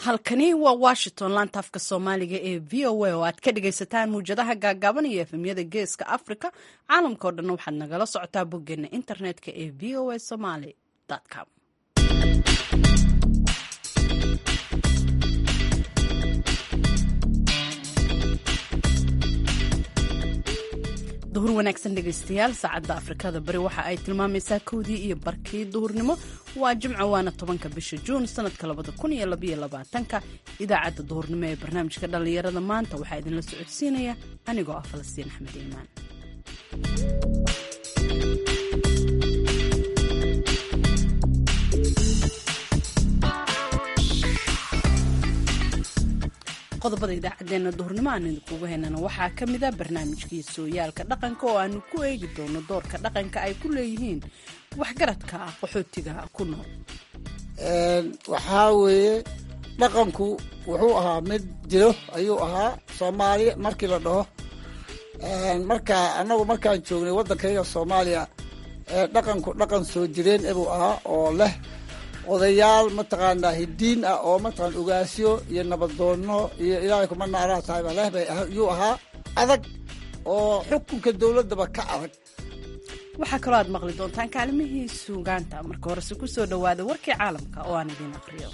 halkani waa washington laanta afka soomaaliga ee v o a oo aad ka dhagaysataan muwjadaha gaagaaban iyo efemyada geeska africa caalamka o dhan waxaad nagala socotaa boggeena internetka ee v o a somaly com duhur wanaagsan dhegaystayaal saacadda afrikada bari waxa ay tilmaamaysaa kowdii iyo barkii duhurnimo waa jimco waana tobanka bisha juun sanadka labada kun iyo labaiyo labaatanka idaacadda duhurnimo ee barnaamijka dhallinyarada maanta waxaa idinla socodsiinaya anigoo ah falastiin axmed iimaan qodobada idaacadeena duhurnimo aan idinkugu haynana waxaa ka mida barnaamijkii sooyaalka dhaqanka oo aanu ku eegi doono doorka dhaqanka ay ku leeyihiin waxgaradka qaxootiga ku nool waxaa weeye dhaqanku wuxuu ahaa mid jiro ayuu ahaa soomaaliya markii la dhaho marka annagu markaan joognay waddankayga soomaaliya dhaqanku dhaqan ssoo jireen ebuu ahaa oo leh odayaal mataqaanaa hidiin ah oo mataqaan ogaasyo iyo nabadoonno iyo ilaahay kuma naaraha tahayba leh bay yuu ahaa adag oo xukunka dowladdaba ka adag waxaa kaloo aad maqli doontaan kaalimihii suugaanta marka horese ku soo dhowaada warkii caalamka oo aan idiin aqriyo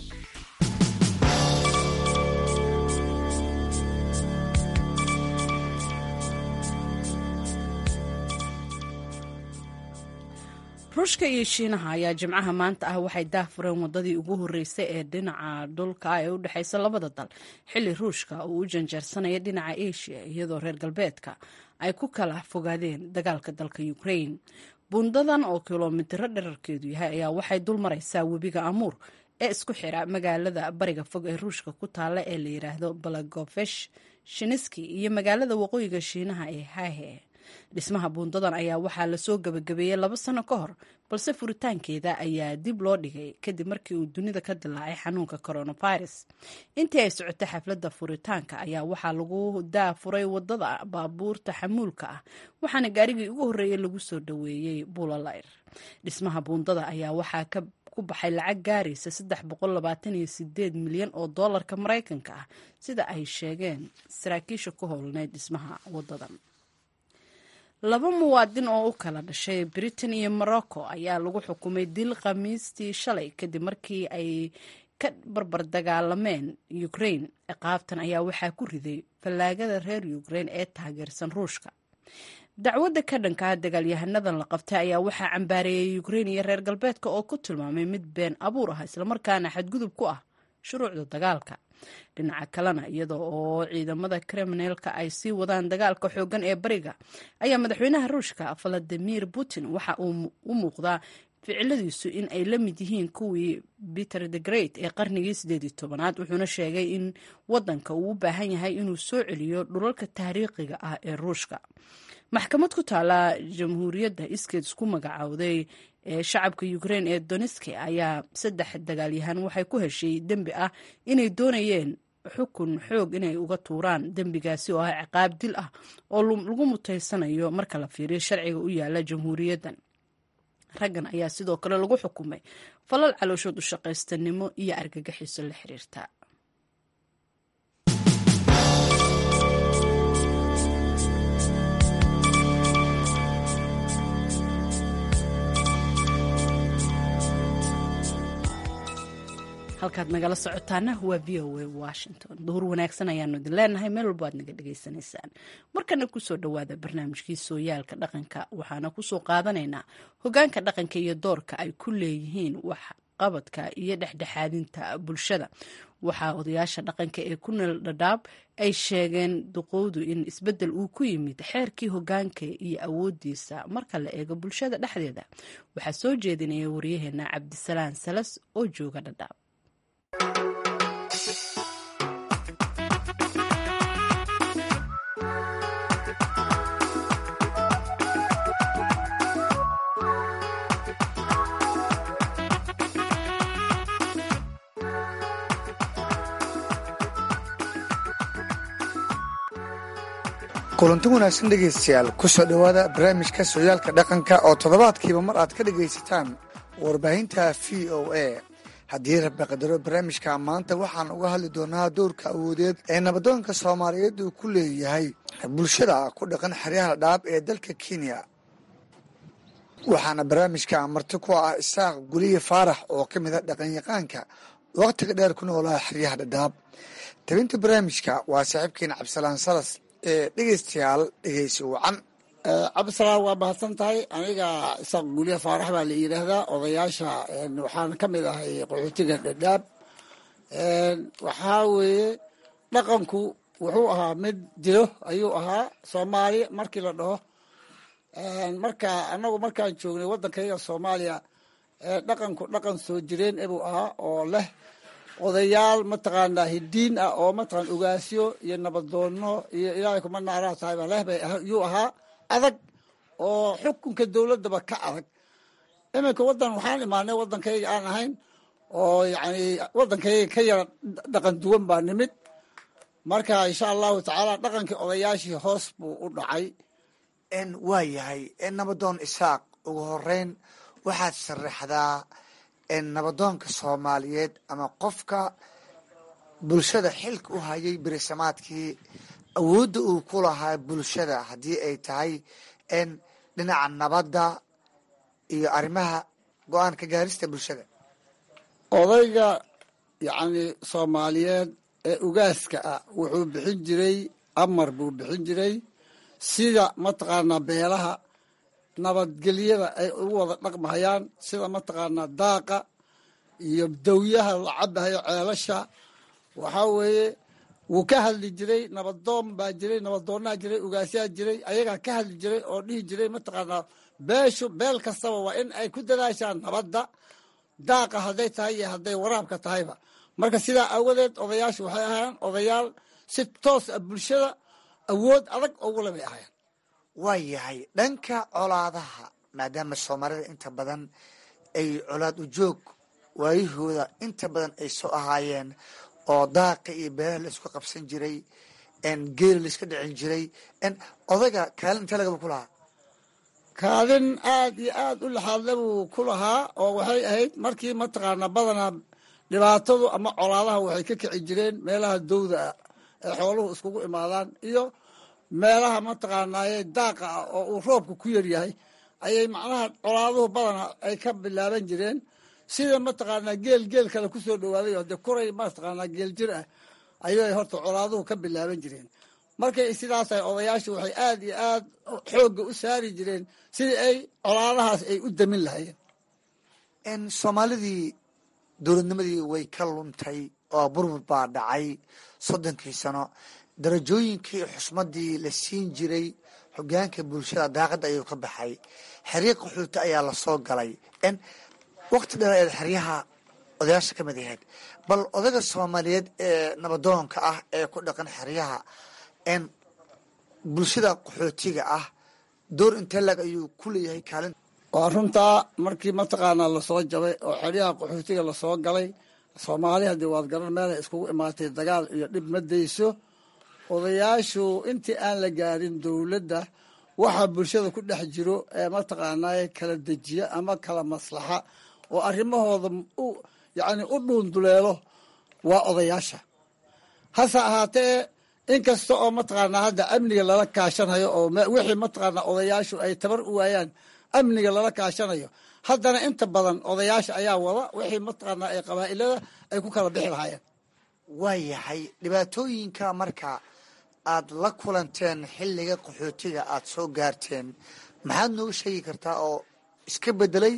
ruushka iyo shiinaha ayaa jimcaha maanta ah waxay daahfureen wadadii ugu horreysay ee dhinaca dhulka ee u dhexaysa labada dal xilli ruushka uu u janjeersanaya dhinaca asia iyadoo reer galbeedka ay ku kala fogaadeen dagaalka dalka ukraine buundadan oo kilomitiro dherarkeedu yahay ayaa waxay dul maraysaa webiga amuur ee isku xira magaalada bariga fog ee ruushka ku taalla ee la yidhaahdo balagofesh shiniski iyo magaalada waqooyiga shiinaha ee hahe dhismaha buundadan ayaa waxaa lasoo gabagabeeyey laba sano ka hor balse furitaankeeda ayaa dib loo dhigay kadib markii uu dunida ka dilaacay xanuunka coronavirus intii ay socotay xafladda furitaanka ayaa waxaa lagu daafuray wadada baabuurta xamuulka ah waxaana gaarigii ugu horreeyey lagu soo dhoweeyey buulalayr dhismaha buundada ayaa waxaa ka ku baxay lacag gaaraysa saddex boqol labaatan iyo sideed milyan oo doolarka maraykanka ah sida ay sheegeen saraakiisha ku howlneyd dhismaha wadadan laba muwaadin oo u kala dhashay britain iyo morocco ayaa lagu xukumay dil khamiistii shalay kadib markii ay ka barbar dagaalameen ukraine ciqaabtan ayaa waxaa ku riday fallaagada reer ukraine ee taageersan ruushka dacwadda ka dhankaa dagaalyahanadan la qabtay ayaa waxaa cambaareeyey ukraine iyo reer galbeedka oo ku tilmaamay mid been abuur ah islamarkaana xadgudub ku ah shuruucda dagaalka dhinaca kalena iyada oo ciidamada kriminalka ay sii wadaan dagaalka xoogan ee bariga ayaa madaxweynaha ruushka valadimir putin waxa uu u muuqdaa ficiladiisu in ay la mid yihiin kuwii peter the great ee qarnigii sideed iyo tobanaad wuxuuna sheegay in wadanka uu u baahan yahay inuu soo celiyo dhulalka taariikhiga ah ee ruushka maxkamad ku taala jamhuuriyadda iskeed isku magacowday ee shacabka ukraine ee doneski ayaa saddex dagaalyahan waxay ku heshay dembi ah inay doonayeen xukun xoog inay uga tuuraan dembigaasi oo ah ciqaab dil ah oo lagu mutaysanayo marka la fiiriyo sharciga u yaala jamhuuriyaddan raggan ayaa sidoo kale lagu xukumay falal calooshood u shaqaystanimo iyo argagixiso la xiriirta halkaad nagala socotaana waa v o a washington duhur wanaagsan ayaanu idin leenahay meel walbo aad naga dhagaysanaysaan markana kusoo dhowaada barnaamijkii sooyaalka dhaqanka waxaana kusoo qaadanaynaa hogaanka dhaqanka iyo doorka ay ku leeyihiin waxqabadka iyo dhexdhexaadinta bulshada waxaa odayaasha dhaqanka ee ku nool dhadhaab ay sheegeen duqowdu in isbedel uu ku yimid xeerkii hogaanka iyo awoodiisa marka la eego bulshada dhexdeeda waxaa soo jeedinaya waryaheena cabdisalaan salas oo jooga dhadhaab kulanti wanaagsan dhegaystayaal kusoo dhowaada barnaamijka sooyaalka dhaqanka oo toddobaadkiiba mar aad ka dhegaysataan warbaahinta v o a haddii rabbi qadaro barnaamijka maanta waxaan uga hadli doonaa doorka awoodeed ee nabadoonka soomaaliyeed uu ku leeyahay bulshada ku dhaqan xeryaha dhaab ee dalka kenya waxaana barnaamijka marti ku ah isaaq guliye faarax oo ka mid a dhaqanyaqaanka wakhtiga dheer ku noolaa xeryaha dhadhaab tabinta barnaamijka waa saaxiibkeena cabdisalaan salas ee dhegeystayaal dhegeysi wacan cabdisalaam waa mahadsan tahay aniga isaaq guliye faarax baa la yidhaahdaa odayaasha waxaan ka mid ahay qaxootiga dhadhaab waxaa weeye dhaqanku wuxuu ahaa mid dilo ayuu ahaa soomaaliya markii la dhaho marka anagu markaan joognay waddankayga soomaaliya dhaqanku dhaqan soo jireen ebuu ahaa oo leh odayaal mataqaanaa hidiin ah oo mataqaan ogaasyo iyo nabaddoonno iyo ilaahay kuma naaraa tahayba leh bay yuu ahaa adag oo xukunka dowladdaba ka adag iminka waddan waxaan imaanay waddankayga aan ahayn oo yacni waddankayga ka yara dhaqan duwan baa nimid marka insha allahu tacaala dhaqankii odayaashii hoos buu u dhacay waa yahay nabadoon isaaq ugu horeyn waxaad sharaxdaa nabadoonka soomaaliyeed ama qofka bulshada xilka u hayay berisamaadkii awoodda uu ku lahaa bulshada haddii ay tahay dhinaca nabadda iyo arrimaha go-aan ka gaarista bulshada odayga yacni soomaaliyeed ee ugaaska ah wuxuu bixin jiray amar buu bixin jiray sida mataqaanaa beelaha nabadgelyada ay ugu wada dhaqmahayaan sida mataqaanaa daaqa iyo dawyaha la cabahayo ceelasha waxaa weeye wuu ka hadli jiray nabadoon baa jiray nabadoonnaa jiray ugaasyaa jiray ayagaa ka hadli jiray oo dhihi jiray mataqaanaa beeshu beel kastaba waa in ay ku dadaashaan nabadda daaqa hadday tahay iyo hadday waraabka tahayba marka sidaa awadeed odayaashu waxay ahaayeen odayaal si toos ah bulshada awood adag ugu le bay ahaayeen waa yahay dhanka colaadaha maadaama soomaalida inta badan ay colaad ujoog waayahooda inta badan ay soo ahaayeen oo daaqa iyo beelaha la isku qabsan jiray geela la iska dhicin jiray odayga kaalin intee lagaba ku lahaa kaalin aad iyo aad u laxaadle buu ku lahaa oo waxay ahayd markii mataqaanaa badanaa dhibaatadu ama colaadaha waxay ka kici jireen meelaha dowda ah ee xooluhu iskugu imaadaan iyo meelaha mataqaanaaye daaqa ah oo uu roobka ku yaryahay ayay macnaha colaaduhu badana ay ka bilaaban jireen sida mataqaanaa geel geel kale kusoo dhawaaday oo dee kuray mataqaanaa geel jir ah ayay horta colaaduhu ka bilaaban jireen markay sidaasay odayaashu waxay aad iyo aad xoogga u saari jireen sidii ay colaadahaas ay u damin lahayeen soomaalidii dowladnimadii way ka luntay oo burbur baa dhacay soddonkii sano darajooyinkii xusmadii la siin jiray hogaanka bulshada daaqadda ayuu ka baxay xeryo qaxooti ayaa lasoo galay wakti dheer eed xeryaha odayaasha ka mid ahayd bal odaga soomaaliyeed ee nabadoonka ah ee ku dhaqan xeryaha bulshada qaxootiga ah door intee lag ayuu ku leeyahay kaalin waa runtaa markii mataqaanaa lasoo jabay oo xeryaha qaxootiga lasoo galay soomaali haddii waad garan meelay iskugu imaatay dagaal iyo dhib ma dayso odayaashu intii aan la gaarin dowladda waxaa bulshada ku dhex jiro ee mataqaanaa kala dejiya ama kala maslaxa oo arrimahooda yacni u dhuunduleelo waa odayaasha hase ahaatee inkasta oo mataqaanaa hadda amniga lala kaashanayo oo wixii mataqaanaa odayaashu ay tabar u waayaan amniga lala kaashanayo haddana inta badan odayaasha ayaa wada wixii mataqaanaa ay qabaa'ilada ay ku kala bixi lahaayeen waa yahay dhibaatooyinka marka aad la kulanteen xilliga qaxootiga aad soo gaarteen maxaad nooga sheegi kartaa oo iska bedelay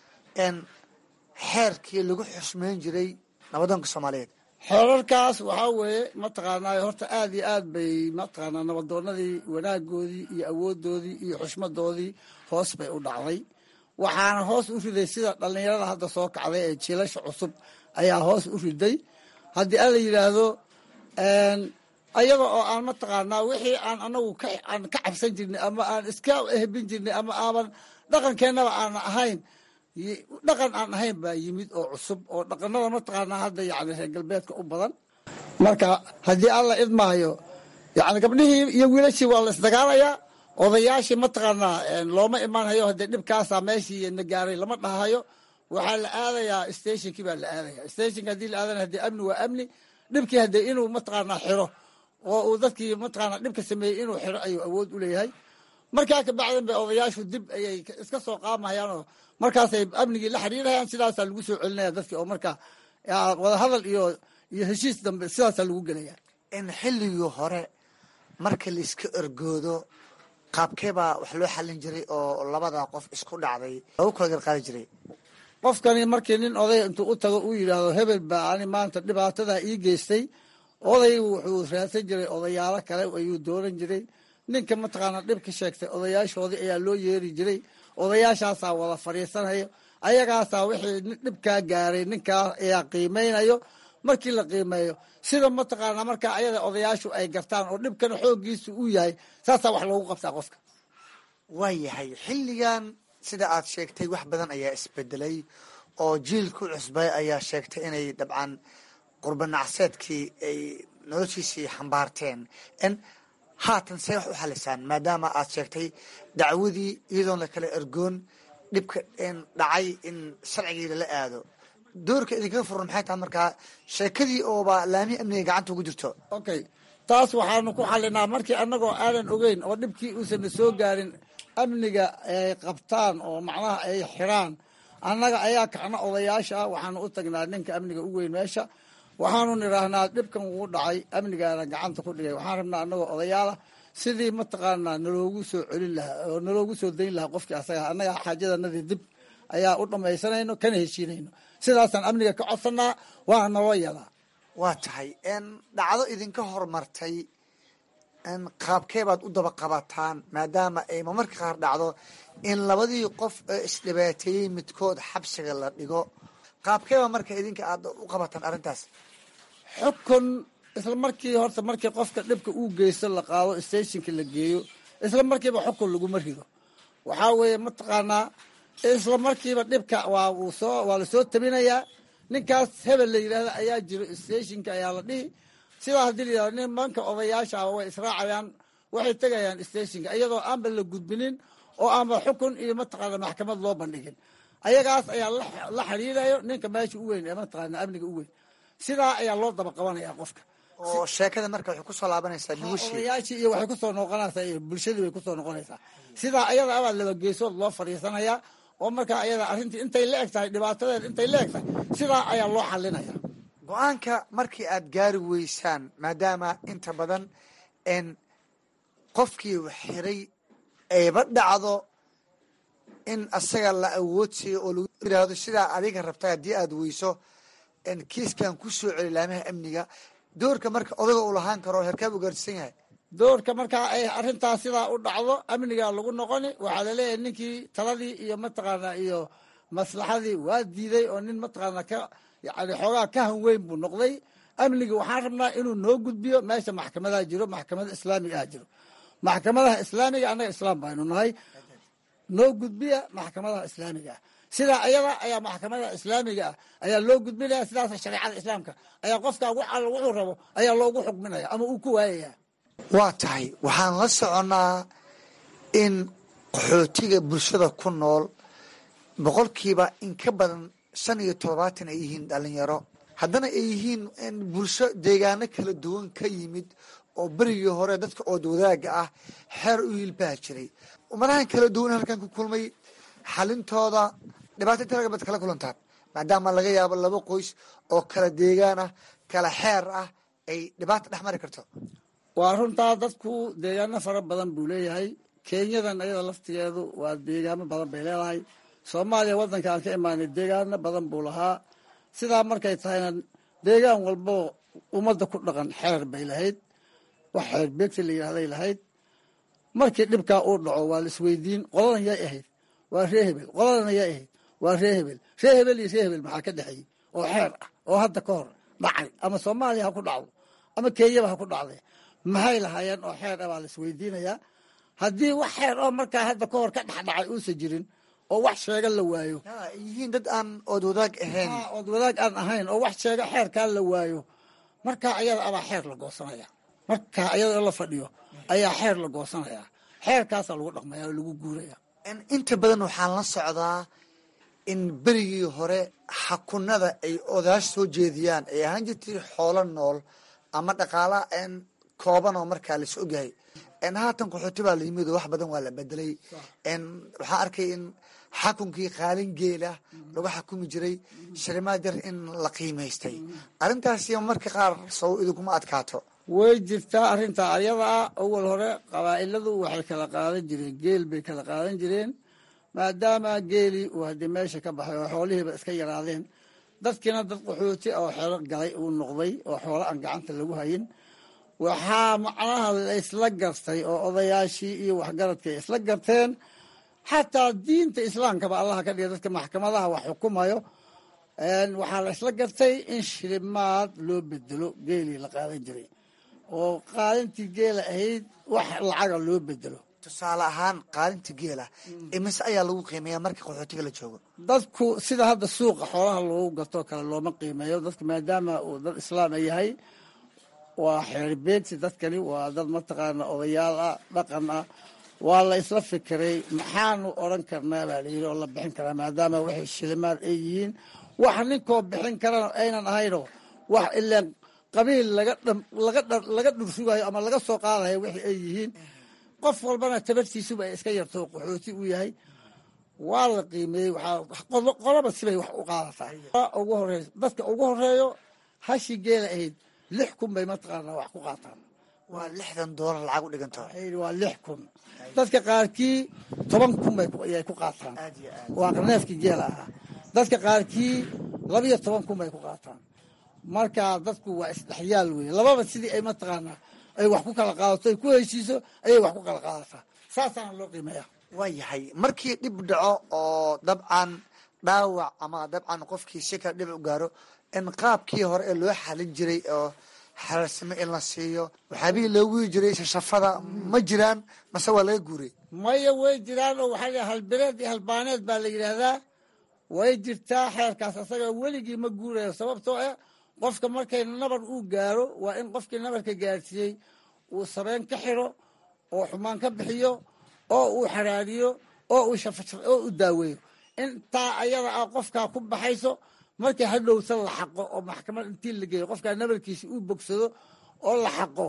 xeerkii lagu xusmeyn jiray nabadoonka soomaaliyeed xeerarkaas waxaa weeye mataqaanaa horta aad iyo aad bay mataqaanaa nabadoonadii wanaagoodii iyo awoodoodii iyo xushmadoodii hoos bay u dhacday waxaana hoos u riday sida dhallinyarada hadda soo kacday ee jiilasha cusub ayaa hoos u riday haddii alla yidhaahdo ayada oo aan mataqaanaa wixii aan anagu aan ka cabsan jirnay ama aan iska ehbin jirnay ama aaban dhaqankeennaba aan ahayn dhaqan aan ahayn baa yimid oo cusub oo dhaqanada mataqaanaa hadda yani reer galbeedka u badan marka haddii alla idmaayo yani gabdhihii iyo wiilashii waa la isdagaalayaa odayaashii mataqaanaa looma imaanhayo haddee dhibkaasaa meeshii na gaaray lama dhahayo waxaa la aadayaa stationkii baa la aadaya stationka haddii la aadana hadii amni waa amni dhibkii haddee inuu mataqaanaa xiro oo uu dadkii mataqaanaa dhibka sameeyey inuu xiro ayuu awood u leeyahay markaa kabacdan bay odayaashu dib ayay iska soo qaamahayaan oo markaasay amnigii la xiriirayaan sidaasaa lagu soo celinaya dadkii oo markaa wadahadal iyo iyo heshiis dambe sidaasaa lagu gelaya in xilligii hore marka laiska ergoodo qaabkee baa wax loo xallin jiray oo labada qof isku dhacday lagu kala garqaadi jiray qofkani markii nin oday intuu u tago uu yidhaahdo hebel baa ani maanta dhibaatadaa ii geystay odaygu wuxuu raadsan jiray odayaalo kale ayuu dooran jiray ninka mataqaana dhib ka sheegtay odayaashoodii ayaa loo yeeri jiray odayaashaasaa wada fadhiisanayo ayagaasaa wixii dhibkaa gaaray ninkaa ayaa qiimeynayo markii la qiimeeyo sida mataqaana markaa ayada odayaashu ay gartaan oo dhibkana xooggiisu uu yahay saasaa wax loogu qabtaa qofka waa yahay xilligan sida aad sheegtay wax badan ayaa isbedelay oo jiilku cusbay ayaa sheegtay inay dabcan qurbanacseedkii ay noloshiisii xambaarteen n haatan see wax u xalisaan maadaama aad sheegtay dacwadii iyadoon la kala ergoon dhibka dhacay in sharcigii lala aado doorka idinkaga furan maxay tahay markaa sheekadii ooba laamihii amniga gacanta ugu jirto okay taas waxaanu ku xalinaa markii annagoo aanan ogeyn oo dhibkii uusanna soo gaarin amniga ay qabtaan oo macnaha ay xiraan annaga ayaa kacna odayaasha ah waxaanu u tagnaa ninka amniga u weyn meesha waxaanu nidhaahnaa dhibkan wuu dhacay amnigaana gacanta ku dhigay waxaan rabnaa annagoo odayaala sidii mataqaanaa naloogu soo celin lahaa oo naloogu soo dayn lahaa qofkii asaga annaga xaajadanadii dib ayaa u dhamaysanayno kana heshiinayno sidaasaan amniga ka codsanaa waana naloo yadaa waa tahay dhacdo idinka horumartay qaabkee baad u daba qabataan maadaama ay mamarka qaar dhacdo in labadii qof ee isdhibaateeyey midkood xabsiga la dhigo qaabkeeba marka idinka aad u qabataan arrintaas xukun isla markii horta markii qofka dhibka uu geysto la qaado stationka la geeyo isla markiiba xukun laguma rido waxaa weeye mataqaanaa isla markiiba dhibka waa uu soo waa lasoo tabinayaa ninkaas hebel la yidhahda ayaa jiro stationka ayaa la dhihi sidaa haddii la yidhahdo nimanka odayaasha way israacayaan waxay tegayaan stationka iyadoo aanba la gudbinin oo aanba xukun iyo mataqaana maxkamad loo bandhigin ayagaas ayaa la xiriirayo ninka meesha u weyn ee mataqaana amniga u weyn sidaa ayaa loo daba qabanaya qofka oo sheekada marka waxay kusoo laabanaysaa nugushii odayaashii iyo waxay kusoo noqonaysaa iyo bulshadii bay kusoo noqonaysaa sidaa ayada abaa laba geesood loo fadhiisanayaa oo markaa ayada arrintii intay la eg tahay dhibaatadeed intay la eg tahay sidaa ayaa loo xalinaya go-aanka markii aad gaari weysaan maadaama inta badan n qofkii xiray ayba dhacdo in asaga la awoodsiiyo oo lagu yiraahdo sidaa adiga rabta haddii aad weyso kiiskan ku soo celi laamaha amniga doorka marka odaga uu lahaan karo herkaab u gaarsiisan yahay doorka markaa ay arrintaas sidaa u dhacdo amnigaa lagu noqoni waxaa laleeyahay ninkii taladii iyo mataqaanaa iyo maslaxadii waa diiday oo nin mataqaanaa ka yani xoogaa ka hanweyn buu noqday amnigi waxaan rabnaa inuu noo gudbiyo meesha maxkamadaha jiro maxkamada islaamiga ah jiro maxkamadaha islaamiga annaga islaam baynu nahay noo gudbiya maxkamadaha islaamiga ah sidaa ayada ayaa maxkamada islaamiga ah ayaa loo gudbinaya sidaas shareecada islaamka ayaa qofka wuxuu rabo ayaa loogu xukminaya ama uu ku waayaya waa tahay waxaan la soconnaa in qaxootiga bulshada ku nool boqolkiiba in ka badan shan iyo toddobaatan ay yihiin dhalinyaro haddana ay yihiin bulsho deegaano kala duwan ka yimid oo berigii hore dadka ood wadaaga ah xeer u hilbaha jiray umadahan kala duwan halkan ku kulmay xalintooda dhibaato inta laga bad kala kulantaan maadaama laga yaabo laba qoys oo kala deegaan ah kala xeer ah ay dhibaata dhex mari karto waa runtaa dadku deegaano fara badan buu leeyahay kenyadan ayada laftigeedu waa deegaano badan bay leedahay soomaaliya waddanka aan ka imaanay deegaano badan buu lahaa sidaa markay tahayna deegaan walbo ummadda ku dhaqan xeer bay lahayd wax xeer beegta la yidhahday lahayd markii dhibkaa uu dhaco waa la isweydiin qoladan yay ahayd waa ree hebel qoladana yay ahayd waa ree hebel ree hebel iyo ree hebel maxaa ka dhexeeyey oo xeer ah oo hadda ka hor dhacay ama soomaaliya ha ku dhacdo ama kenyaba ha ku dhacday maxay lahaayeen oo xeer ah baa la isweydiinayaa haddii wax xeer oo markaa hadda ka hor ka dhex dhacay uusan jirin oo wax sheega la waayo yihiin dad aan ood wadaag ahayn ood wadaag aan ahayn oo wax sheega xeerkaa la waayo markaa ayada abaa xeer la goosanaya markaa ayada la fadhiyo ayaa xeer la goosanaya xeerkaasaa lagu dhaqmaya oo lagu guuraya inta badan waxaan la socdaa in berigii hore xakunada ay odaash soo jeediyaan ay ahaan jirtay xoolo nool ama dhaqaala kooban oo markaa lais ogyahay haatan qaxooti baa la yimid oo wax badan waa la bedelay waxaa arkay in xakunkii qaalin geela lagu xakumi jiray shilimaad yar in la qiimaystay arrintaasi marka qaar sow idinkuma adkaato way jirtaa arrintaa ayada ah awal hore qabaa'iladu waxay kala qaadan jireen geel bay kala qaadan jireen maadaama geelii uu haddii meesha ka baxay oo xoolihiiba iska yaraadeen dadkiina dad qaxooti oo xero galay uu noqday oo xoolo aan gacanta lagu hayin waxaa macnaha laysla gartay oo odayaashii iyo waxgaradka ay isla garteen xataa diinta islaamkaba allaha ka dhiga dadka maxkamadaha wax xukumayo waxaa la isla gartay in shilimaad loo bedelo geelii la qaadan jiray oo qaalintii geela ahayd wax lacaga loo bedelo tusaale ahaan qaalinta geela imise ayaa lagu qiimeeya marka qaxootiga la joogo dadku sida hadda suuqa xoolaha loogu gatoo kale looma qiimeeyo dadka maadaama uu dad islaama yahay waa xeerbeegsi dadkani waa dad mataqaana odayaal ah dhaqan ah waa la isla fikiray maxaanu odran karnaa baa layidhi oo la bixin karaa maadaama waxay shilimaad ay yihiin wax ninkoo bixin karana aynan ahayno wax ilaan qabiil laga dhursugayo ama laga soo qaadayo wixii ay yihiin qof walbana tabartiisuba ay iska yarto qaxooti uu yahay waa la qiimeeyey qolaba sibay wax u qaadataa ugu horeey dadka ugu horeeyo hashi geela ahayd lix kun bay mataqaanaa wax ku qaataan waa lixdan doolar lacag u dhiganto waa lix kun dadka qaarkii toban kun bayay ku qaataan waa neefkii geela ahaa dadka qaarkii labiyo toban kun bay ku qaataan marka dadku waa isdhexyaal weye lababa sidii ay mataqaanaa ay wax ku kala qaadato ay ku heshiiso ayay wax ku kala qaadataa saasaana loo qiimeeya waa yahay markii dhib dhaco oo dabcan dhaawac ama dabcan qofkii si kale dhib u gaaro in qaabkii hore ee loo xalin jiray oo xalaalsimo in la siiyo waxyaabihii loogu yi jiray shashafada ma jiraan mase waa laga guuray maya way jiraan oo waxaa la halbireed iyo halbaaneed baa la yidhaahdaa way jirtaa xeerkaas asaga weligii ma guurayo sababtoo ah qofka markay nabar uu gaaro waa in qofkii nabarka gaarsiiyey uu sabeyn ka xiro oo xumaan ka bixiyo oo uu xaraariyo oo uu oo uu daaweeyo intaa ayada ah qofkaa ku baxayso markii hadhowta la xaqo oo maxkamad intii la geeyo qofkaa nabarkiisi uu bogsado oo la xaqo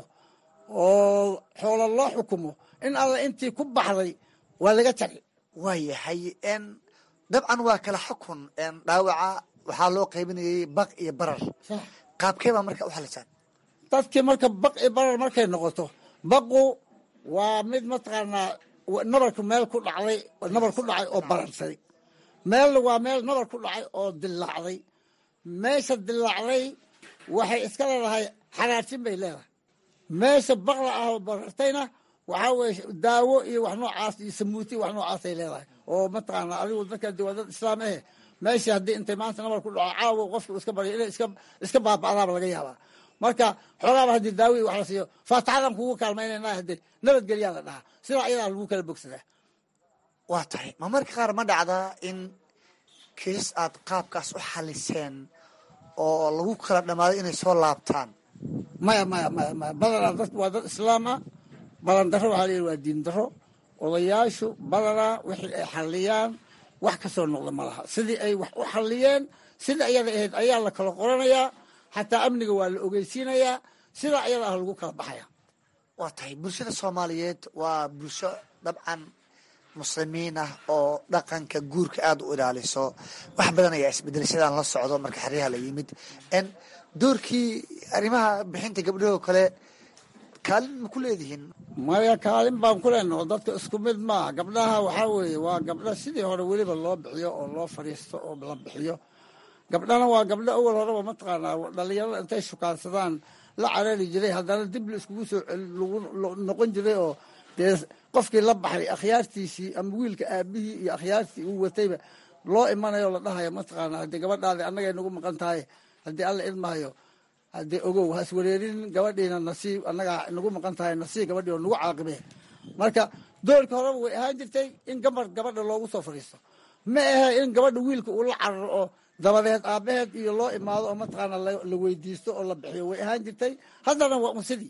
oo xoolo loo xukumo in alla intii ku baxday waa laga jari waa yahay dabcan waa kala xukun dhaawaca waxaa loo qaybinayay baq iyo barar qaabkee baa marka u xalisaan dadkii marka baq iyo barar markay noqoto baqu waa mid mataqaanaa nabarku meel ku dhacday nabar ku dhacay oo bararsay meelna waa meel nabar ku dhacay oo dilaacday meesha dilaacday waxay iska leedahay xaraarsin bay leedahay meesha baqla ah oo barartayna waxaa weye daawo iyo wax noocaas iyo samuuti wax noocaasay leedahay oo mataqaana adigu dadka de waa dad islaam ahe meeshii haddii intay maanta nabar ku dhaco caawo qofka iska baryo inay iska iska baaba'daaba laga yaabaa marka xoogaaba haddii daawo iyo wax la siiyo faataxadan kugu kaalmaynayna hadee nabadgelyaa la dhahaa sidaa ayadaa lagu kala bogsadaa waa tahay ma marka qaar ma dhacdaa in kiis aad qaabkaas u xaliseen oo lagu kala dhammaaday inay soo laabtaan maya maya maya maya badanaa dad waa dad islaam ah balan darro waxaa layihi waa diin darro odayaashu badanaa wixii ay xalliyaan wax ka soo noqda ma laha sidii ay wax u xalliyeen sida ayada ahayd ayaa la kala qoranayaa xataa amniga waa la ogeysiinayaa sidaa ayada ah lagu kala baxaya waa tahay bulshada soomaaliyeed waa bulsho dabcan muslimiin ah oo dhaqanka guurka aada u ilaaliso wax badan ayaa isbedelay sidaan la socdo marka xeryaha la yimid doorkii arrimaha bixinta gabdhahoo kale kaalin ma ku leedihiin maya kaalin baan ku leenaho dadka isku mid maaha gabdhaha waxaa weeye waa gabdha sidii hore weliba loo bixiyo oo loo fadhiisto oo la bixiyo gabdhana waa gabdho awal horeba mataqaanaa dhalinyarada intay shukaansadaan la caraari jiray haddana dib la iskugu soo noqon jiray oo dee qofkii la baxay akhyaartiisii ama wiilka aabihii iyo akhyaartii uu watayba loo imanayo la dhahayo mataqaana haddii gabadhaadi annagay nagu maqan tahay haddii alla idmahayo haddii ogow has wareerin gabadhiina nasiib annagaa nagu maqan tahay nasiib gabadhii oo nagu caaqibe marka doorka horeba way ahaan jirtay in gabar gabadha loogu soo fadhiisto ma ahe in gabadha wiilka uu la cararo oo dabadeed aabaheed iyo loo imaado oo mataqaana la weydiisto oo la bixiyo way ahaan jirtay haddana waa unsidii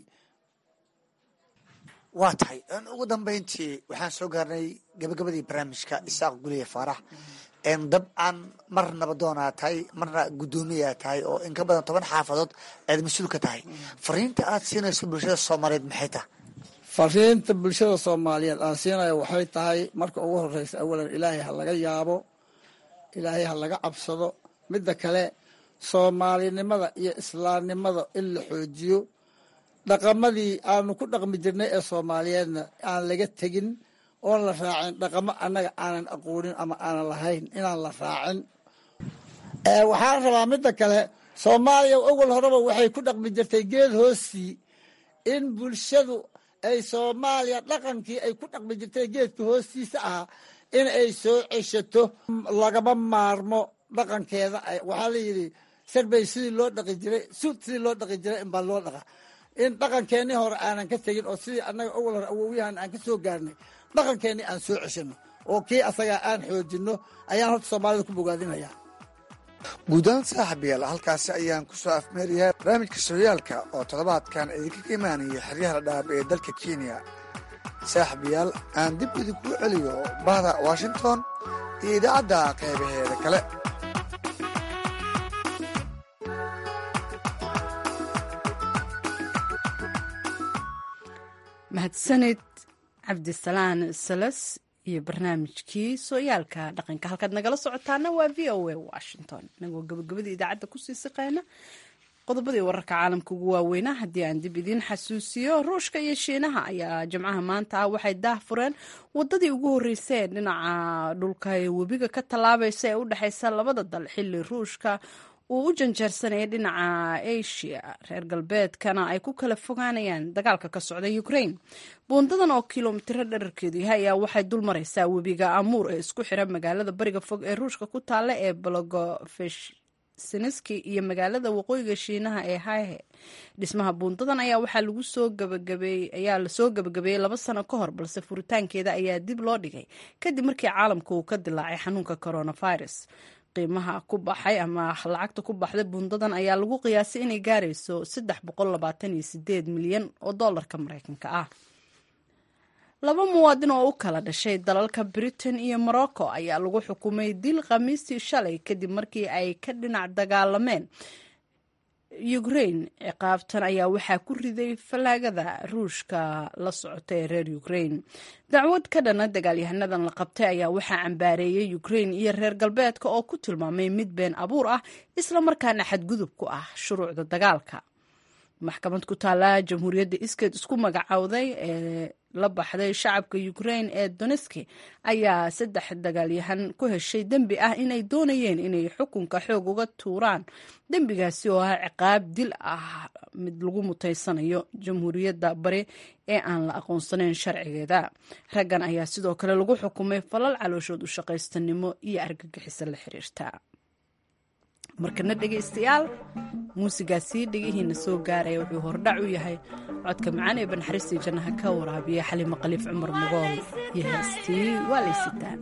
waa tahay ugu dambeyntii waxaan soo gaarnay gabagabadii barnaamijka isaaq guliye faarax dabcan mar nabadoonaa tahay marna guddoomiyaa tahay oo in ka badan toban xaafadood aad mas-uul ka tahay fariinta aad siinayso bulshada soomaaliyeed maxay tahay fariinta bulshada soomaaliyeed aan siinayo waxay tahay marka ugu horeysa awalan ilaahay ha laga yaabo ilaahay ha laga cabsado midda kale soomaalinimada iyo islaamnimada in la xoojiyo dhaqamadii aanu ku dhaqmi jirnay ee soomaaliyeedna aan laga tegin oon la raacin dhaqamo annaga aanan aqoonin ama aanan lahayn inaan la raacin waxaan rabaa midda kale soomaaliya awal horeba waxay ku dhaqmi jirtay geed hoostii in bulshadu ay soomaaliya dhaqankii ay ku dhaqmi jirtay geedka hoostiisa ahaa in ay soo ceshato lagama maarmo dhaqankeeda waxaa la yidhi sarbay sidii loo dhaqi jiray suud sidii loo dhaqi jiray inbaa loo dhaqa in dhaqankeennii hore aanan ka tegin oo sidii annaga awal hore awowyahan aan ka soo gaarnay dhaqankeennii aan soo ceshano oo kii asagaa aan xoojinno ayaan horta soomaalida ku bogaadinaya guudahaan saaxiibayaal halkaasi ayaan ku soo afmeerayaa barnaamijka sooyaalka oo toddobaadkan idinkaga imaanaya xeryaha dhaab ee dalka kenya saaxiibayaal aan dib idinku celiyo bahda washington iyo idaacadda qaybaheeda kale mahadsanid cabdisalaan salas iyo barnaamijkii sooyaalka dhaqanka halkaad nagala socotaana waa v o a washington inagoo gabagabadii idaacadda kusii siqeyna qodobadii wararka caalamka ugu waaweynaa haddii aan dib idiin xasuusiyo ruushka iyo shiinaha ayaa jimcaha maanta ah waxay daah fureen wadadii ugu horreysay ee dhinaca dhulka ee webiga ka tallaabaysa ee u dhexeysa labada dal xilli ruushka uu u janjeersanaya dhinaca asia reer galbeedkana ay ku kala fogaanayaan dagaalka ka socda ukraine buundadan oo kilomitiro dherarkeedu yahay ayaa waxay dul mareysaa webiga amuur ee isku xira magaalada bariga fog ee ruushka ku taalla ee bologofesiniski iyo magaalada waqooyiga shiinaha ee haihe dhismaha buundadan ayaa waxaa lagu soo gabagabeeyey ayaa lasoo gabagabeeyey laba sano ka hor balse furitaankeeda ayaa dib loo dhigay kadib markii caalamka uu ka dilaacay xanuunka coronavirus qiimaha ku baxay ama lacagta ku baxday buundadan ayaa lagu qiyaasay inay gaarayso saddex boqol labaatan iyo sideed milyan oo doolarka mareykanka ah laba muwaadin oo u kala dhashay dalalka britain iyo morocco ayaa lagu xukumay dil khamiistii shalay kadib markii ay ka dhinac dagaalameen ukraine ciqaabtan ayaa waxaa ku riday fallaagada ruushka la socota ee reer ukraine dacwad ka dhana dagaalyahanadan la qabtay ayaa waxaa cambaareeyey ukraine iyo reer galbeedka oo ku tilmaamay mid been abuur ah islamarkaana xadgudub ku ah shuruucda dagaalka maxkamad ku taala jamhuuriyadda iskeed isku magacowday ee la baxday shacabka ukraine ee doneski ayaa saddex dagaalyahan ku heshay dembi ah inay doonayeen inay xukunka xoog uga tuuraan dembigaasi oo ah ciqaab dil ah mid lagu mutaysanayo jamhuuriyadda bari ee aan la aqoonsanayn sharcigeeda raggan ayaa sidoo kale lagu xukumay falal calooshood u shaqaystanimo iyo argagixisa la xiriirta markana dhegaystayaal muusigaasii dhegihiina soo gaaraya wuxuu hordhac u yahay codka macaan ee banxariistii jannaha ka waraabiya xalimo khaliif cumar mugool iyo heestii waa laysitaan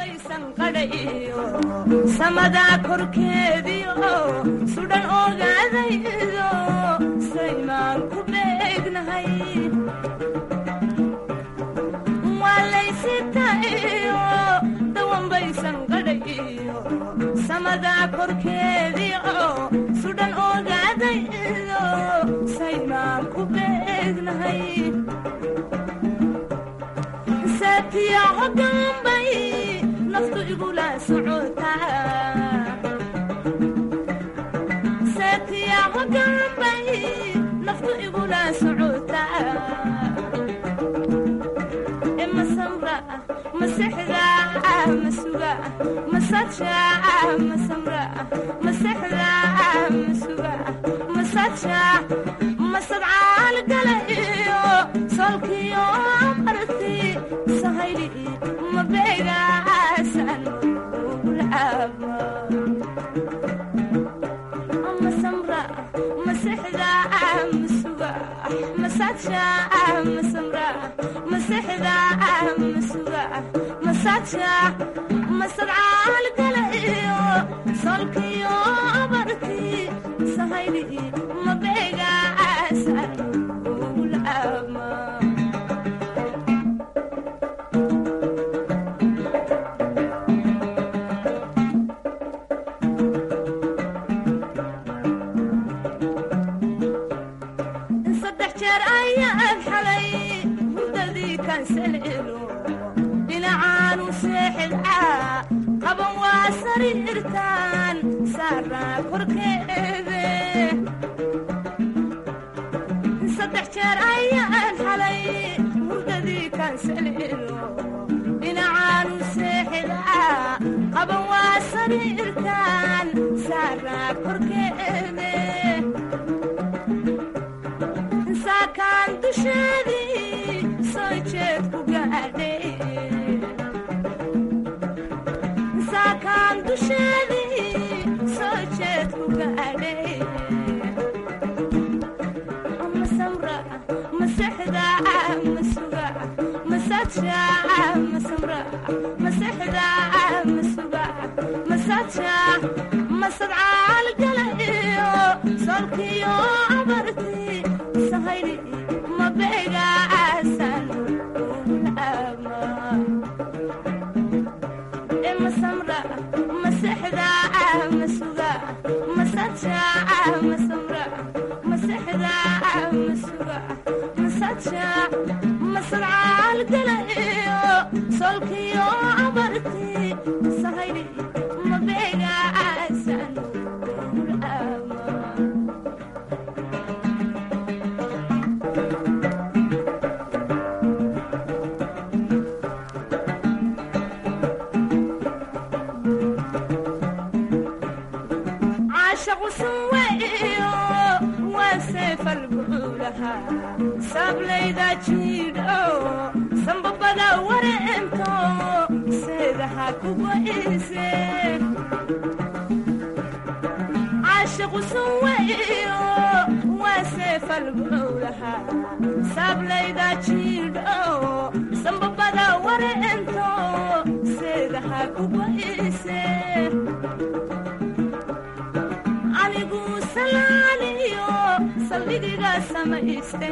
samadaa korkeediio sudhan ogaadaydo saymaan ku beegnahay waa laysitaiyo dawanbaysan qadhayiyo samadaa korkeediio sudhan ogaadaydo saymaan ku beegnahay saatiya hogaanbay naftu igula socotaa saatiya hogaanbay naftu igula socotaa masamra masexda masuga masaja masamra masexda masuga masaja masadcaal gala iyo solkiyo marti sahayli mabeegaasan ugulcaaba masamra masexda masuga masaja masamra masexda masuga masaja masadcaal gala iyo solkiyo barti sahayli mabeegaasan ugulcaaba irkaan saaraa korkeede saddex jeer ayaan xalay hurdadii kaansalelo dhinacaanu seexdaa qaban waa sariirkaan saaraa korkeede saakaan dusheedii soo jeed ku gaadhay saakaan dusheedii soo jeed ku gaadhay ma samra ma sexda ma suga ma saja ma samra ma sexda ma suga ma saja ma sadcaal gala iyo solkiyo abarti sahaydi ma beega aasan ama ma samra ma sexda ma suga ma saja ma samra ma sexda ma suga ma saja ma sadcaal gala iyo solkiyo abarti sahaydi ma beega aasan ama caashaqu suweyo waa seefalbuulaha saablayda jiidho sambabada wareento seedaha kugo'ise caashaqu suweyo waa seefalbuulaha saablayda jiidho sambabada wareento seedaha kugo'ise anigu salaaniyo saldhigiga samayste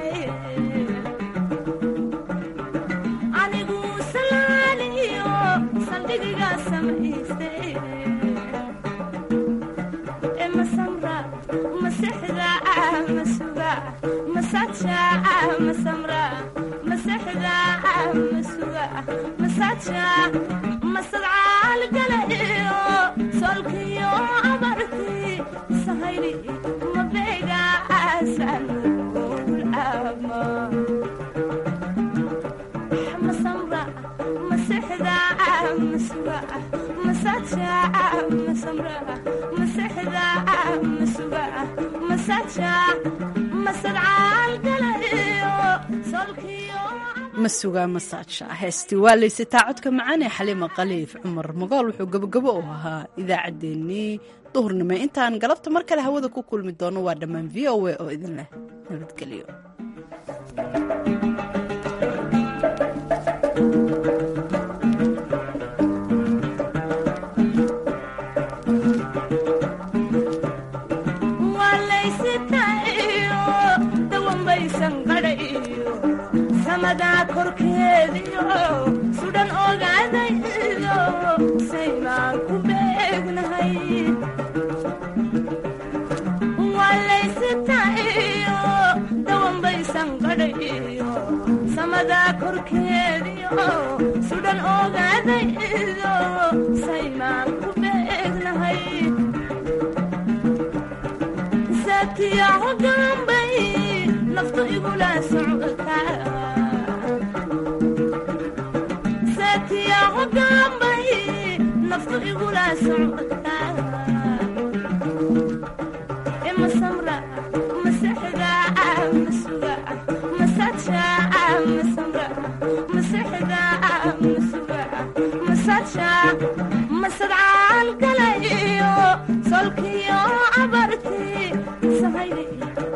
anigu salaaniyo saldhigiga samayste e masamra masexda masuga masaja masamra masexda masuga masaja masadcaal gala iyo solkiyo abarti sahaydi mabega asan ama masamra masexda masuga masaja masamra masexda masuga masaja masadcaal gala iyo solkiyo masuga masaaja heestii waa laysataa codka macaan ee xaliima khaliif cumar magool wuxuu gabogabo u ahaa idaacaddeenii duhurnimo intaan galabta mar kale hawada ku kulmi doono waa dhammaan v o a oo idin leh nabadgelyo waalaysitayo dawanbaysan qadhayo samadaa korkeediyo sudhan ogaadaydo saynaan ku beegnahay waalaysitayo dawanbaysan qadhayo samadaa korkeediyo sudhan ogaadaydo saynaan ku beegnahay saatiya hogaanbay naftu igula socota saatiya hogaanbay naftu igula socota ima samra masexda masuga masaja masamra masexda masuga masaja masadcaal gala iyo solkiyo abarti sahaydi